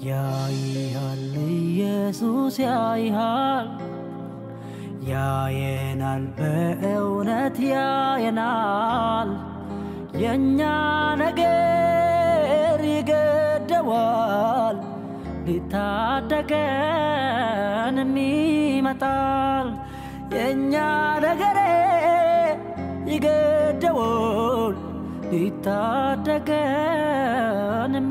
ያይሃል ኢየሱስ ያይሃል ያየናል በእውነት ያየናል የእኛ ነገር ይገደዋል ሊታደገንም ይመጣል የእኛ ነገር ይገደዋል ሊታደገንም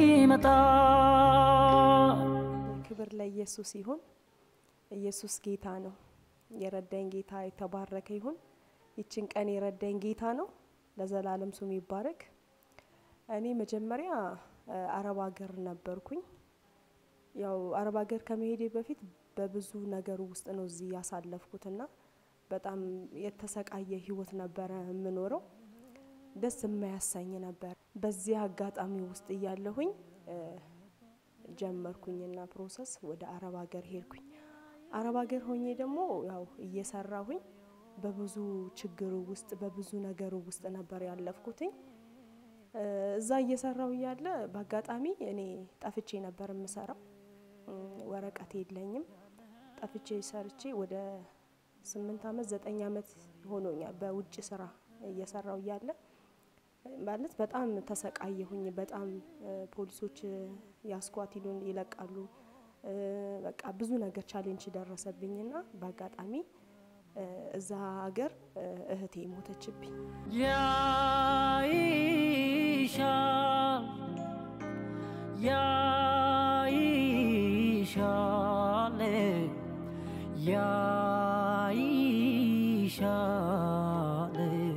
ይመጣል ክብር ለኢየሱስ ይሁን። ኢየሱስ ጌታ ነው። የረዳኝ ጌታ የተባረከ ይሁን። ይችን ቀን የረዳኝ ጌታ ነው። ለዘላለም ስሙ ይባረክ። እኔ መጀመሪያ አረብ ሀገር ነበርኩኝ። ያው አረብ ሀገር ከመሄዴ በፊት በብዙ ነገሩ ውስጥ ነው እዚህ ያሳለፍኩትና በጣም የተሰቃየ ህይወት ነበረ የምኖረው። ደስ የማያሰኝ ነበር። በዚህ አጋጣሚ ውስጥ እያለሁኝ ጀመርኩኝና ፕሮሰስ ወደ አረብ ሀገር ሄድኩኝ። አረብ ሀገር ሆኜ ደግሞ ያው እየሰራሁኝ በብዙ ችግሩ ውስጥ በብዙ ነገሩ ውስጥ ነበር ያለፍኩትኝ። እዛ እየሰራው እያለ በአጋጣሚ እኔ ጠፍቼ ነበር የምሰራው። ወረቀት የለኝም። ጠፍቼ ሰርቼ ወደ ስምንት አመት ዘጠኝ አመት ሆኖኛል በውጭ ስራ እየሰራው እያለ ማለት በጣም ተሰቃየሁኝ። በጣም ፖሊሶች ያስኳት ይሉን ይለቃሉ። በቃ ብዙ ነገር ቻሌንጅ ደረሰብኝና በአጋጣሚ እዛ ሀገር እህቴ ሞተችብኝ። ያይሻል ያይሻል ያይሻል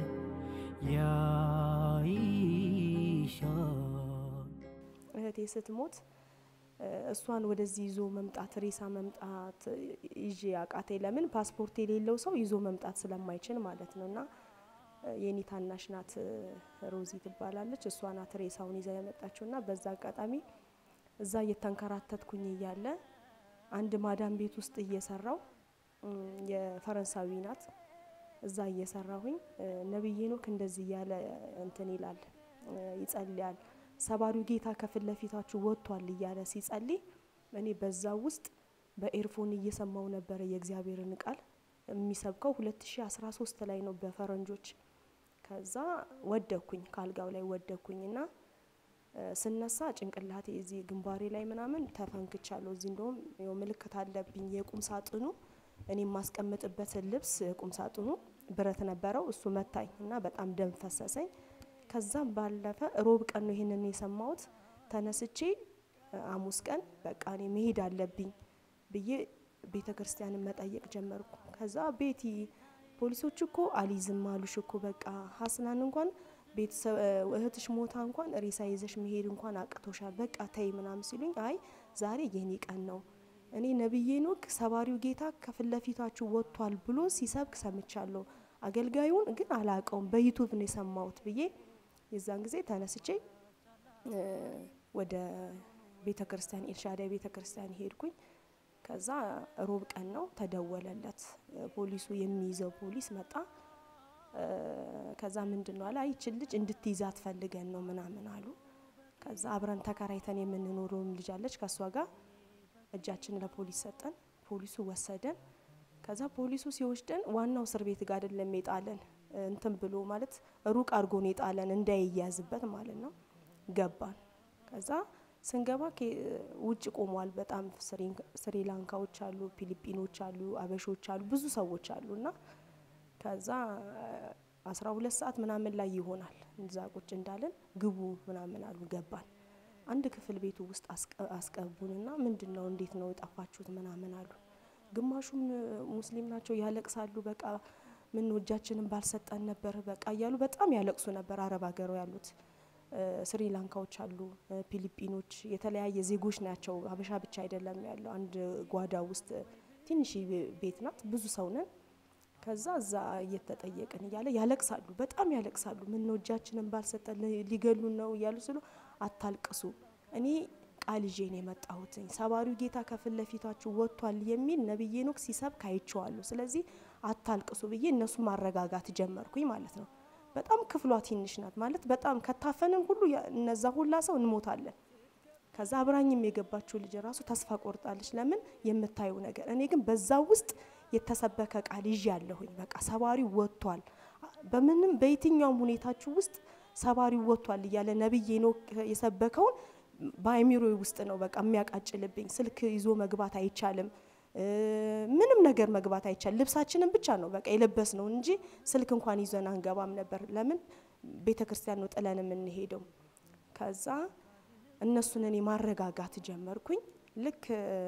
ያይሻል እህቴ ስትሞት እሷን ወደዚህ ይዞ መምጣት ሬሳ መምጣት ይዤ አቃቴ። ለምን ፓስፖርት የሌለው ሰው ይዞ መምጣት ስለማይችል ማለት ነው። እና የኔ ታናሽ ናት ሮዚ ትባላለች። እሷ ናት ሬሳውን ይዛ የመጣችው እና በዛ አጋጣሚ እዛ እየተንከራተትኩኝ እያለ አንድ ማዳም ቤት ውስጥ እየሰራው የፈረንሳዊ ናት። እዛ እየሰራሁኝ ነብይ ሄኖክ እንደዚህ እያለ እንትን ይላል ይጸልያል ሰባሪው ጌታ ከፊት ለፊታችሁ ወጥቷል እያለ ሲጸልይ እኔ በዛ ውስጥ በኤርፎን እየሰማው ነበረ የእግዚአብሔርን ቃል የሚሰብከው 2013 ላይ ነው በፈረንጆች። ከዛ ወደኩኝ ካልጋው ላይ ወደኩኝና ስነሳ ጭንቅላቴ እዚህ ግንባሬ ላይ ምናምን ተፈንክቻለሁ። እዚህ እንደውም ያው ምልክት አለብኝ። የቁም ሳጥኑ እኔ የማስቀምጥበትን ልብስ ቁም ሳጥኑ ብረት ነበረው። እሱ መታኝ እና በጣም ደም ፈሰሰኝ። ከዛም ባለፈ ሮብ ቀን ነው ይሄንን የሰማሁት። ተነስቼ ሐሙስ ቀን በቃ እኔ መሄድ አለብኝ ብዬ ቤተ ክርስቲያንን መጠየቅ ጀመርኩ። ከዛ ቤቲ ፖሊሶች እኮ አሊዝም አሉሽ እኮ በቃ ሀስናን እንኳን ቤተሰብ እህትሽ ሞታ እንኳን ሬሳ ይዘሽ መሄድ እንኳን አቅቶሻል፣ በቃ ተይ ምናምን ሲሉኝ፣ አይ ዛሬ የኔ ቀን ነው እኔ ነብዬ ኖክ ሰባሪው ጌታ ከፊት ለፊታችሁ ወጥቷል ብሎ ሲሰብክ ሰምቻለሁ። አገልጋዩን ግን አላቀውም በዩቱብ ነው የሰማሁት ብዬ የዛን ጊዜ ተነስቼ ወደ ቤተ ክርስቲያን ኤልሻዳይ ቤተ ክርስቲያን ሄድኩኝ። ከዛ ሮብ ቀን ነው ተደወለለት። ፖሊሱ የሚይዘው ፖሊስ መጣ። ከዛ ምንድን ነው አለ ይችን ልጅ እንድትይዛት ፈልገን ነው ምናምን አሉ። ከዛ አብረን ተከራይተን የምንኖረውም ልጅ አለች ከእሷ ጋር እጃችን ለፖሊስ ሰጠን። ፖሊሱ ወሰደን። ከዛ ፖሊሱ ሲወስደን ዋናው እስር ቤት ጋር አይደለም የጣለን እንትን ብሎ ማለት ሩቅ አድርጎ ነው የጣለን እንዳይያዝበት ማለት ነው። ገባን። ከዛ ስንገባ ውጭ ቆሟል። በጣም ስሪላንካዎች አሉ፣ ፊሊፒኖች አሉ፣ አበሾች አሉ፣ ብዙ ሰዎች አሉ እና ከዛ አስራ ሁለት ሰዓት ምናምን ላይ ይሆናል እዛ ቁጭ እንዳለን ግቡ ምናምን አሉ። ገባን። አንድ ክፍል ቤቱ ውስጥ አስቀቡንና ምንድን ነው እንዴት ነው የጠፋችሁት ምናምን አሉ። ግማሹም ሙስሊም ናቸው ያለቅሳሉ። በቃ ምን እጃችንን ባልሰጠን ነበር በቃ እያሉ በጣም ያለቅሱ ነበር። አረብ ሀገሩ ያሉት ስሪላንካዎች አሉ፣ ፊሊፒኖች፣ የተለያየ ዜጎች ናቸው። ሀበሻ ብቻ አይደለም ያለው። አንድ ጓዳ ውስጥ ትንሽ ቤት ናት፣ ብዙ ሰው ነን። ከዛ እዛ እየተጠየቅን እያለ ያለቅሳሉ፣ በጣም ያለቅሳሉ። ምን ነው እጃችንን ባልሰጠን ሊገሉን ነው እያሉ ስሉ አታልቅሱ፣ እኔ ቃል ይዤ ነው የመጣሁትኝ። ሰባሪው ጌታ ከፊት ለፊታችሁ ወጥቷል የሚል ነብይ ሄኖክ ሲሰብክ አይቼዋለሁ። ስለዚህ አታልቅሱ ብዬ እነሱ ማረጋጋት ጀመርኩኝ ማለት ነው። በጣም ክፍሏ ትንሽ ናት ማለት በጣም ከታፈንን ሁሉ እነዛ ሁላ ሰው እንሞታለን። ከዛ አብራኝም የገባችው ልጅ ራሱ ተስፋ ቆርጣለች። ለምን የምታየው ነገር። እኔ ግን በዛ ውስጥ የተሰበከ ቃል ይዤ ያለሁኝ በቃ ሰባሪው ወጥቷል፣ በምንም በየትኛውም ሁኔታችሁ ውስጥ ሰባሪው ወጥቷል እያለ ነቢይ ሄኖክ የሰበከውን በአእምሮ ውስጥ ነው በቃ የሚያቃጭልብኝ። ስልክ ይዞ መግባት አይቻልም፣ ምንም ነገር መግባት አይቻልም። ልብሳችንን ብቻ ነው በቃ የለበስ ነው እንጂ ስልክ እንኳን ይዘን አንገባም ነበር። ለምን ቤተ ክርስቲያን ነው ጥለን የምንሄደው። ከዛ እነሱን እኔ ማረጋጋት ጀመርኩኝ። ልክ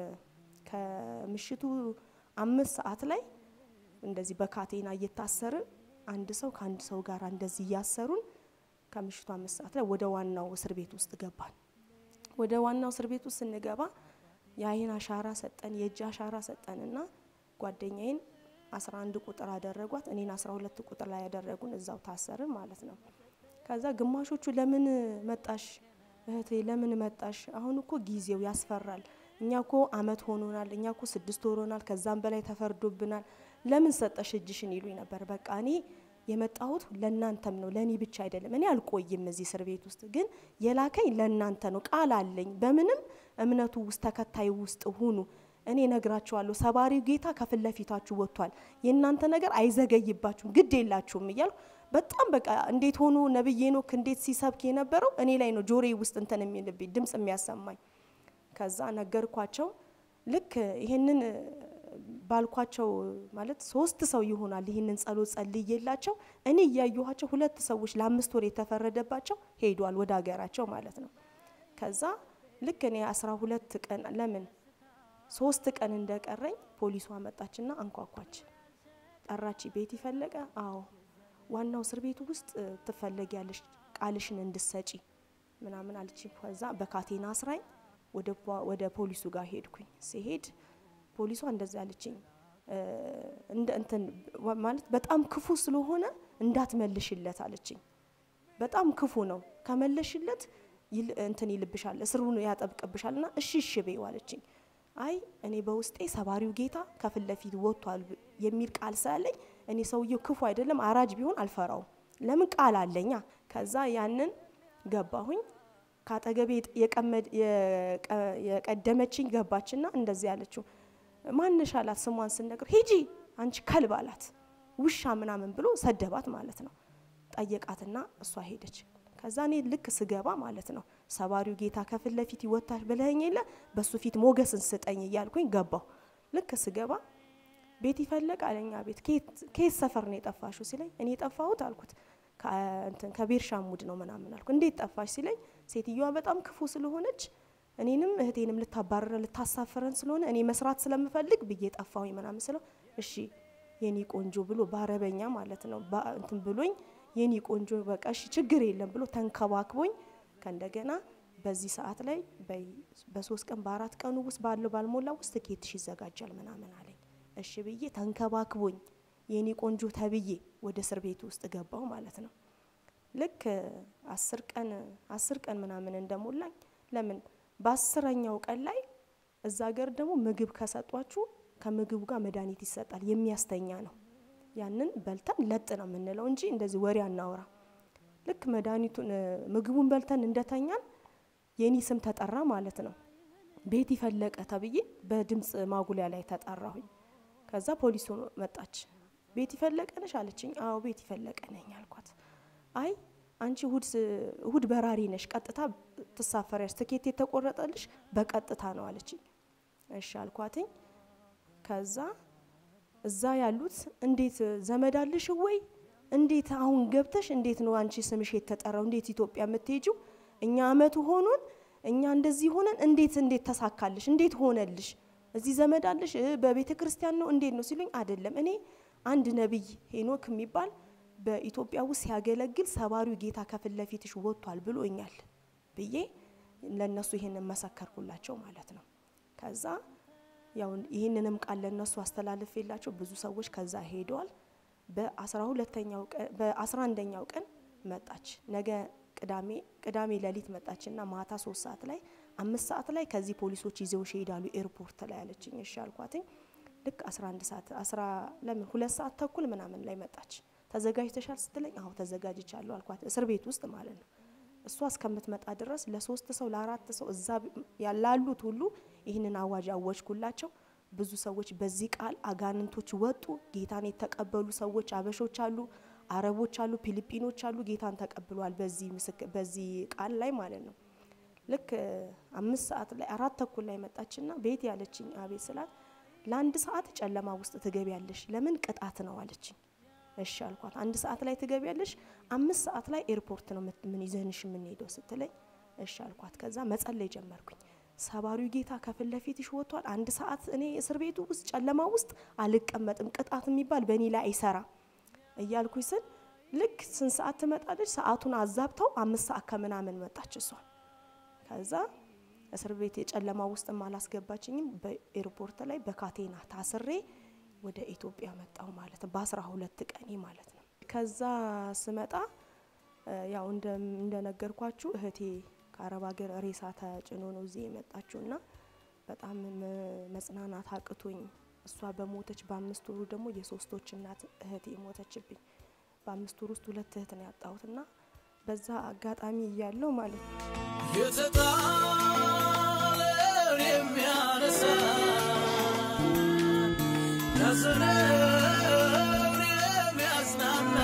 ከምሽቱ አምስት ሰዓት ላይ እንደዚህ በካቴና እየታሰርን አንድ ሰው ከአንድ ሰው ጋር እንደዚህ እያሰሩን ከምሽቱ አምስት ሰዓት ላይ ወደ ዋናው እስር ቤት ውስጥ ገባን። ወደ ዋናው እስር ቤት ውስጥ ስንገባ የአይን አሻራ ሰጠን፣ የእጅ አሻራ ሰጠንና ጓደኛዬን አስራ አንድ ቁጥር አደረጓት፣ እኔን አስራ ሁለት ቁጥር ላይ ያደረጉን፣ እዛው ታሰርን ማለት ነው። ከዛ ግማሾቹ ለምን መጣሽ እህቴ ለምን መጣሽ? አሁን እኮ ጊዜው ያስፈራል። እኛ እኮ አመት ሆኖናል፣ እኛ እኮ ስድስት ሆኖናል፣ ከዛም በላይ ተፈርዶብናል። ለምን ሰጠሽ እጅሽን ይሉኝ ነበር። በቃ እኔ የመጣሁት ለእናንተም ነው፣ ለእኔ ብቻ አይደለም። እኔ አልቆይም እዚህ እስር ቤት ውስጥ፣ ግን የላከኝ ለእናንተ ነው። ቃል አለኝ። በምንም እምነቱ ውስጥ ተከታይ ውስጥ ሁኑ። እኔ ነግራችኋለሁ፣ ሰባሪው ጌታ ከፊት ለፊታችሁ ወጥቷል። የእናንተ ነገር አይዘገይባችሁም፣ ግድ የላችሁም እያልኩ በጣም በቃ እንዴት ሆኖ ነብይ ሄኖክ እንዴት ሲሰብክ የነበረው እኔ ላይ ነው ጆሬ ውስጥ እንትን የሚልብኝ ድምጽ የሚያሰማኝ። ከዛ ነገርኳቸው። ልክ ይሄንን ባልኳቸው ማለት ሶስት ሰው ይሆናል ይህንን ጸሎት ጸልዬላቸው እኔ እያየኋቸው ሁለት ሰዎች ለአምስት ወር የተፈረደባቸው ሄዷል ወደ ሀገራቸው ማለት ነው። ከዛ ልክ እኔ አስራ ሁለት ቀን ለምን ሶስት ቀን እንደቀረኝ ፖሊሷ መጣችና አንኳኳች። ጠራች። ቤት ይፈለቀ? አዎ ዋናው እስር ቤቱ ውስጥ ትፈለጊያለሽ ቃልሽን እንድሰጪ ምናምን አለች። ከዛ በካቴና አስራኝ ወደ ፖሊሱ ጋር ሄድኩኝ። ሲሄድ ፖሊሷ እንደዚህ አለችኝ፣ እንደ እንትን ማለት በጣም ክፉ ስለሆነ እንዳትመልሽለት አለችኝ። በጣም ክፉ ነው፣ ከመለሽለት እንትን ይልብሻል፣ እስሩን ያጠብቅብሻል እና እሺ እሺ በይው አለችኝ። አይ እኔ በውስጤ ሰባሪው ጌታ ከፊት ለፊት ወጥቷል የሚል ቃል ስላለኝ እኔ ሰውየው ክፉ አይደለም አራጅ ቢሆን አልፈራውም። ለምን ቃል አለኛ። ከዛ ያንን ገባሁኝ። ከአጠገቤ የቀደመችኝ ገባችና እንደዚህ ያለችው ማንሽ አላት። ስሟን ስነግር ሂጂ አንቺ ከልብ አላት። ውሻ ምናምን ብሎ ሰደባት ማለት ነው። ጠየቃትና እሷ ሄደች። ከዛ እኔ ልክ ስገባ ማለት ነው ሰባሪው ጌታ ከፊት ለፊት ይወታል ብለኸኝ የለ በሱ ፊት ሞገስን ስጠኝ እያልኩኝ ገባሁ። ልክ ስገባ ቤት ይፈለቅ አለኛ። ቤት ከየት ሰፈር ነው የጠፋሹ ሲለኝ እኔ የጠፋሁት አልኩት ከቤርሻሙድ ነው ምናምን አልኩ። እንዴት ጠፋሽ ሲለኝ ሴትዮዋ በጣም ክፉ ስለሆነች እኔንም እህቴንም ልታባረረን ልታሳፍረን ስለሆነ እኔ መስራት ስለምፈልግ ብዬ ጠፋሁኝ ምናምን ስለው እሺ የኔ ቆንጆ ብሎ በአረበኛ ማለት ነው እንትን ብሎኝ የኔ ቆንጆ በቃ እሺ ችግር የለም ብሎ ተንከባክቦኝ ከእንደገና በዚህ ሰዓት ላይ በሶስት ቀን በአራት ቀኑ ውስጥ ባለው ባልሞላ ውስጥ ትኬትሽ ይዘጋጃል ምናምን አለኝ። እሺ ብዬ ተንከባክቦኝ የኔ ቆንጆ ተብዬ ወደ እስር ቤት ውስጥ ገባው ማለት ነው። ልክ አስር ቀን አስር ቀን ምናምን እንደሞላኝ ለምን በአስረኛው ቀን ላይ እዛ ሀገር ደግሞ ምግብ ከሰጧችሁ ከምግቡ ጋር መድኃኒት ይሰጣል። የሚያስተኛ ነው። ያንን በልተን ለጥ ነው የምንለው እንጂ እንደዚህ ወሬ አናወራ። ልክ መድኃኒቱን ምግቡን በልተን እንደተኛን የኔ ስም ተጠራ ማለት ነው። ቤት ይፈለቀ ተብዬ በድምፅ ማጉሊያ ላይ ተጠራሁኝ። ከዛ ፖሊሱ መጣች። ቤት ይፈለቀ ነሽ አለችኝ። አዎ ቤት ይፈለቀ ነኝ አልኳት። አይ አንቺ እሁድ በራሪ ነሽ፣ ቀጥታ ትሳፈሪያለሽ፣ ትኬት የተቆረጠልሽ በቀጥታ ነው አለችኝ። እሺ አልኳትኝ። ከዛ እዛ ያሉት እንዴት ዘመድ አለሽ ወይ? እንዴት አሁን ገብተሽ እንዴት ነው አንቺ ስምሽ የተጠራው? እንዴት ኢትዮጵያ የምትሄጂው? እኛ አመቱ ሆኖን እኛ እንደዚህ ሆነን እንዴት እንዴት ተሳካልሽ? እንዴት ሆነልሽ? እዚህ ዘመድ አለሽ? በቤተ ክርስቲያን ነው እንዴት ነው ሲሉኝ፣ አይደለም እኔ አንድ ነቢይ ሄኖክ የሚባል በኢትዮጵያ ውስጥ ሲያገለግል ሰባሪው ጌታ ከፊት ለፊትሽ ወጥቷል ብሎኛል ብዬ ለነሱ ይሄንን መሰከርኩላቸው ማለት ነው። ከዛ ያው ይህንንም ቃል ለነሱ አስተላልፌላቸው ብዙ ሰዎች ከዛ ሄደዋል። በአስራ ሁለተኛው ቀን በአስራ አንደኛው ቀን መጣች። ነገ ቅዳሜ ቅዳሜ ሌሊት መጣችና ማታ ሶስት ሰዓት ላይ አምስት ሰዓት ላይ ከዚህ ፖሊሶች ይዘውሽ ይሄዳሉ ኤርፖርት ላይ አለችኝ። እሺ አልኳትኝ። ልክ 11 ሰዓት አስራ ለምን ሁለት ሰዓት ተኩል ምናምን ላይ መጣች። ተዘጋጅተሻል ስትለኝ አዎ ተዘጋጅቻለሁ አልኳት። እስር ቤት ውስጥ ማለት ነው። እሷ እስከምትመጣ ድረስ ለሶስት ሰው ለአራት ሰው እዛ ያላሉት ሁሉ ይህንን አዋጅ አወጅኩላቸው። ብዙ ሰዎች በዚህ ቃል አጋንንቶች ወጡ። ጌታን የተቀበሉ ሰዎች አበሾች አሉ፣ አረቦች አሉ፣ ፊሊጲኖች አሉ። ጌታን ተቀብሏል በዚህ ምስክር በዚህ ቃል ላይ ማለት ነው። ልክ አምስት ሰዓት ላይ አራት ተኩል ላይ መጣችና ቤት ያለችኝ አቤት ስላት ለአንድ ሰዓት ጨለማ ውስጥ ትገቢያለሽ፣ ለምን ቅጣት ነው አለችኝ። እሺ አልኳት። አንድ ሰዓት ላይ ትገቢያለሽ፣ አምስት ሰዓት ላይ ኤርፖርት ነው ምን ይዘንሽ የምንሄደው ስትለኝ እሺ አልኳት። ከዛ መጸለይ ጀመርኩኝ። ሰባሪው ጌታ ከፊት ለፊትሽ ወጥቷል። አንድ ሰዓት እኔ እስር ቤቱ ውስጥ ጨለማ ውስጥ አልቀመጥም፣ ቅጣት የሚባል በእኔ ላይ አይሰራ እያልኩኝ ስል ልክ ስንት ሰዓት ትመጣለች? ሰዓቱን አዛብተው አምስት ሰዓት ከምናምን መጣች እሷ። ከዛ እስር ቤት የጨለማ ውስጥም አላስገባችኝም። በኤርፖርት ላይ በካቴና ታስሬ ወደ ኢትዮጵያ መጣው ማለት ነው። በአስራ ሁለት ቀኔ ማለት ነው። ከዛ ስመጣ ያው እንደነገርኳችሁ እህቴ ከአረብ ሀገር ሬሳ ተጭኖ ነው እዚህ የመጣችው እና በጣም መጽናናት አቅቶኝ እሷ በሞተች በአምስት ወሩ ደግሞ የሶስቶች እናት እህቴ ሞተችብኝ። በአምስት ወር ውስጥ ሁለት እህት ነው ያጣሁት እና በዛ አጋጣሚ እያለው ማለት ነው የተጣለን የሚያነሳ ያዘነውን የሚያጽናና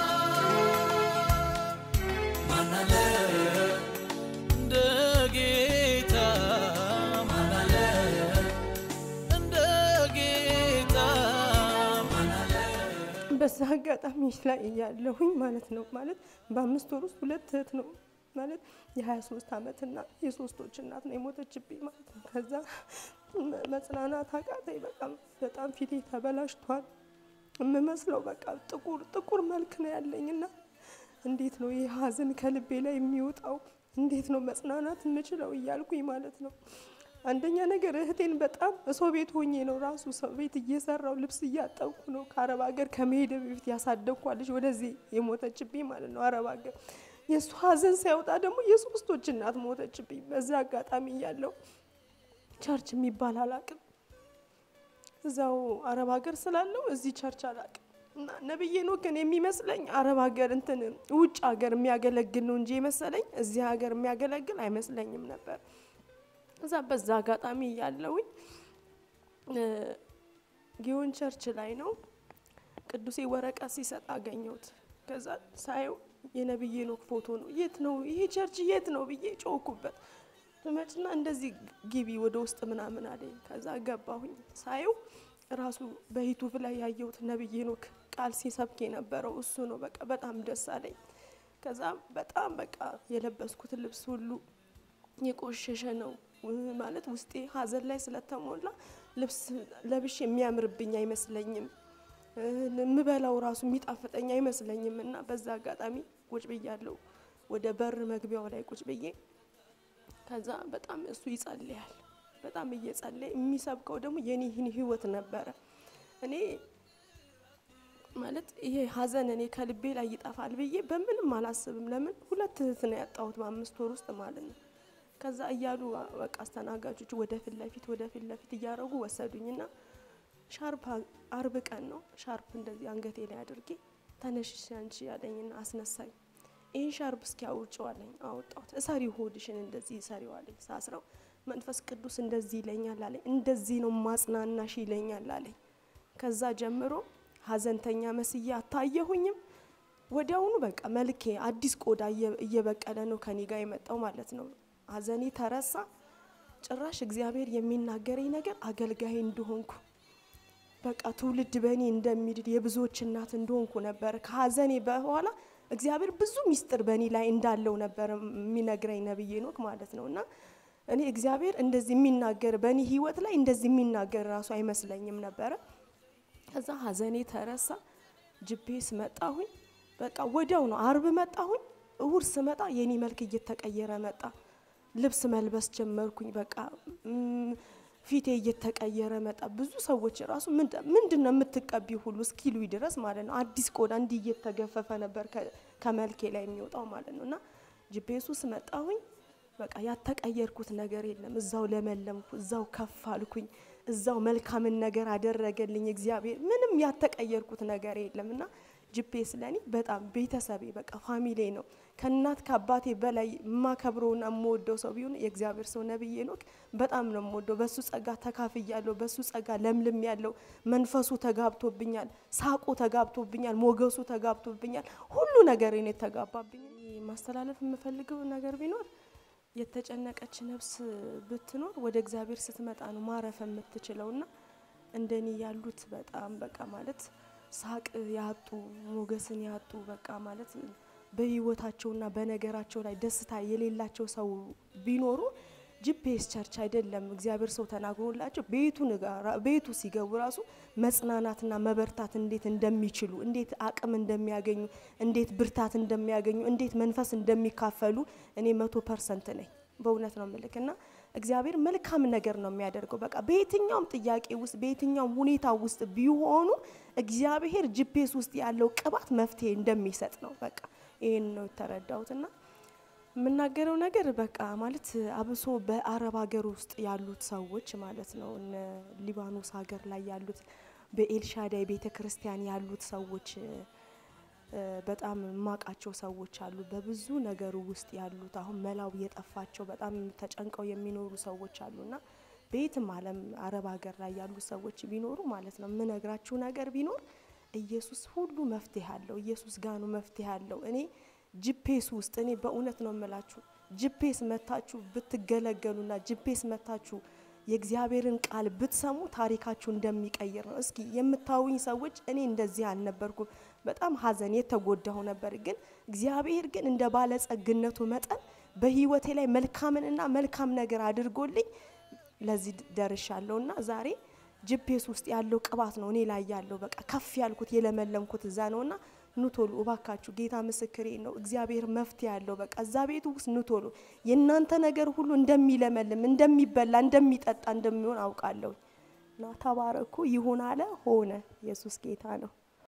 ማናለ እንደ ጌታ ማናለ እንደ ጌታ ማናለ በዛ አጋጣሚ ላይ እያለሁኝ ማለት ነው ማለት በአምስት ወር ውስጥ ሁለት እህት ነው ማለት የ23 ዓመትና የሶስቶች እናት ነው የሞተችብኝ ማለት ነው። ከዛ መጽናናት አቃተኝ። በጣም በጣም ፊቴ ተበላሽቷል። የምመስለው በቃ ጥቁር ጥቁር መልክ ነው ያለኝና እንዴት ነው ይህ ሀዘን ከልቤ ላይ የሚወጣው? እንዴት ነው መጽናናት የምችለው እያልኩኝ ማለት ነው። አንደኛ ነገር እህቴን በጣም ሰው ቤት ሆኜ ነው ራሱ ሰው ቤት እየሰራው ልብስ እያጠብኩ ነው። ከአረብ ሀገር ከመሄድ በፊት ያሳደግኳለች ወደዚህ የሞተችብኝ ማለት ነው አረብ ሀገር የእሱ ሀዘን ሳይወጣ ደግሞ የሶስቶች እናት ሞተችብኝ። በዛ አጋጣሚ እያለው ቸርች የሚባል አላቅም እዛው አረብ ሀገር ስላለው እዚህ ቸርች አላቅም እና ነብዬ ነው ግን የሚመስለኝ አረብ ሀገር እንትን ውጭ ሀገር የሚያገለግል ነው እንጂ የመሰለኝ እዚህ ሀገር የሚያገለግል አይመስለኝም ነበር። እዛ በዛ አጋጣሚ እያለውኝ ጊዮን ቸርች ላይ ነው ቅዱሴ ወረቀት ሲሰጥ አገኘሁት። ከዛ ሳየው የነብዬ ኖክ ፎቶ ነው። የት ነው ይሄ ቸርች የት ነው ብዬ ጮኩበት። ትመጭና እንደዚህ ግቢ ወደ ውስጥ ምናምን አለኝ። ከዛ ገባሁኝ። ሳየው ራሱ በዩቱብ ላይ ያየሁት ነብዬ ኖክ ቃል ሲሰብክ የነበረው እሱ ነው። በቃ በጣም ደስ አለኝ። ከዛ በጣም በቃ የለበስኩት ልብስ ሁሉ የቆሸሸ ነው ማለት ውስጤ ሀዘን ላይ ስለተሞላ ልብስ ለብሽ የሚያምርብኝ አይመስለኝም የምበላው ራሱ የሚጣፍጠኝ አይመስለኝም። እና በዛ አጋጣሚ ቁጭ ብያለሁ ወደ በር መግቢያው ላይ ቁጭ ብዬ ከዛ በጣም እሱ ይጸልያል። በጣም እየጸለየ የሚሰብከው ደግሞ የኔህን ህይወት ነበረ። እኔ ማለት ይሄ ሀዘን እኔ ከልቤ ላይ ይጠፋል ብዬ በምንም አላስብም። ለምን ሁለት እህት ነው ያጣሁት በአምስት ወር ውስጥ ማለት ነው። ከዛ እያሉ በቃ አስተናጋጆች ወደ ፊት ለፊት ወደ ፊት ለፊት እያደረጉ ወሰዱኝና ሻርፕ አርብ ቀን ነው። ሻርፕ እንደዚህ አንገቴ ላይ አድርጌ ተነሽሽ አንቺ ያለኝና አስነሳኝ። ይህን ሻርፕ እስኪ አውጭው አለኝ። አወጣሁት። እሰሪ ሆድሽን እንደዚህ እሰሪው አለኝ። ሳስረው መንፈስ ቅዱስ እንደዚህ ይለኛል አለኝ። እንደዚህ ነው ማጽናናሽ ይለኛል አለኝ። ከዛ ጀምሮ ሀዘንተኛ መስዬ አታየሁኝም። ወዲያውኑ በቃ መልኬ አዲስ ቆዳ እየበቀለ ነው ከኔ ጋር የመጣው ማለት ነው። ሀዘኔ ተረሳ። ጭራሽ እግዚአብሔር የሚናገረኝ ነገር አገልጋይ እንደሆንኩ በቃ ትውልድ በእኔ እንደሚድድ የብዙዎች እናት እንደሆንኩ ነበር። ከሀዘኔ በኋላ እግዚአብሔር ብዙ ሚስጥር በእኔ ላይ እንዳለው ነበር የሚነግረኝ ነብዬ ኖክ ማለት ነው። እና እኔ እግዚአብሔር እንደዚህ የሚናገር በእኔ ህይወት ላይ እንደዚህ የሚናገር ራሱ አይመስለኝም ነበረ። ከዛ ሀዘኔ ተረሳ። ጅቤስ መጣሁኝ። በቃ ወዲያው ነው አርብ መጣሁኝ። እሁድ ስመጣ የኔ መልክ እየተቀየረ መጣ። ልብስ መልበስ ጀመርኩኝ። በቃ ፊቴ እየተቀየረ መጣ። ብዙ ሰዎች ራሱ ምንድን ነው የምትቀቢ ሁሉ እስኪሉ ድረስ ማለት ነው። አዲስ ቆዳ እንዲህ እየተገፈፈ ነበር ከመልኬ ላይ የሚወጣው ማለት ነው። እና ጅቤሱ ስመጣሁኝ በቃ ያተቀየርኩት ነገር የለም። እዛው ለመለምኩ፣ እዛው ከፍ አልኩኝ፣ እዛው መልካምን ነገር አደረገልኝ እግዚአብሔር። ምንም ያተቀየርኩት ነገር የለም እና ጂፒኤስ ለእኔ በጣም ቤተሰቤ በቃ ፋሚሊ ነው። ከእናት ከአባቴ በላይ የማከብረውና የምወደው ሰው ቢሆን የእግዚአብሔር ሰው ነብይ ሄኖክ በጣም ነው የምወደው። በሱ ጸጋ ተካፍያለሁ። በሱ ጸጋ ለምልም ያለው መንፈሱ ተጋብቶብኛል፣ ሳቁ ተጋብቶብኛል፣ ሞገሱ ተጋብቶብኛል፣ ሁሉ ነገር እኔ ተጋባብኝ። ማስተላለፍ የምፈልገው ነገር ቢኖር የተጨነቀች ነፍስ ብትኖር ወደ እግዚአብሔር ስትመጣ ነው ማረፍ የምትችለውና እንደኔ ያሉት በጣም በቃ ማለት ሳቅ ያጡ ሞገስን ያጡ በቃ ማለት በህይወታቸውና በነገራቸው ላይ ደስታ የሌላቸው ሰው ቢኖሩ ጂፒኤስ ቸርች አይደለም እግዚአብሔር ሰው ተናግሮላቸው ቤቱ ቤቱ ሲገቡ ራሱ መጽናናትና መበርታት እንዴት እንደሚችሉ እንዴት አቅም እንደሚያገኙ እንዴት ብርታት እንደሚያገኙ እንዴት መንፈስ እንደሚካፈሉ እኔ መቶ ፐርሰንት ነኝ። በእውነት ነው ምልክ እና እግዚአብሔር መልካም ነገር ነው የሚያደርገው። በቃ በየትኛውም ጥያቄ ውስጥ በየትኛውም ሁኔታ ውስጥ ቢሆኑ እግዚአብሔር ጂፒኤስ ውስጥ ያለው ቅባት መፍትሄ እንደሚሰጥ ነው። በቃ ይህን ነው የተረዳሁትና የምናገረው ነገር በቃ ማለት አብሶ በአረብ ሀገር ውስጥ ያሉት ሰዎች ማለት ነው እነ ሊባኖስ ሀገር ላይ ያሉት በኤልሻዳይ ቤተ ክርስቲያን ያሉት ሰዎች በጣም የማውቃቸው ሰዎች አሉ። በብዙ ነገሩ ውስጥ ያሉት አሁን መላው የጠፋቸው በጣም ተጨንቀው የሚኖሩ ሰዎች አሉና በየትም ዓለም አረብ ሀገር ላይ ያሉ ሰዎች ቢኖሩ ማለት ነው የምነግራችሁ ነገር ቢኖር ኢየሱስ ሁሉ መፍትሄ አለው። ኢየሱስ ጋር ነው መፍትሄ አለው። እኔ ጂፒኤስ ውስጥ እኔ በእውነት ነው የምላችሁ ጂፒኤስ መታችሁ ብትገለገሉና ጂፒኤስ መታችሁ የእግዚአብሔርን ቃል ብትሰሙ ታሪካችሁ እንደሚቀይር ነው። እስኪ የምታዩኝ ሰዎች እኔ እንደዚህ አልነበርኩም። በጣም ሐዘን የተጎዳሁ ነበር። ግን እግዚአብሔር ግን እንደ ባለጸግነቱ መጠን በህይወቴ ላይ መልካምንና መልካም ነገር አድርጎልኝ ለዚህ ደርሻለሁና ዛሬ ጂፒኤስ ውስጥ ያለው ቅባት ነው እኔ ላይ ያለው። በቃ ከፍ ያልኩት የለመለምኩት እዛ ነውና ኑቶሎ እባካችሁ፣ ጌታ ምስክሬ ነው። እግዚአብሔር መፍትሄ ያለው በቃ እዛ ቤቱ ውስጥ ኑቶሎ የእናንተ ነገር ሁሉ እንደሚለመልም፣ እንደሚበላ፣ እንደሚጠጣ እንደሚሆን አውቃለሁ። እና ተባረኩ። ይሁን አለ ሆነ። ኢየሱስ ጌታ ነው።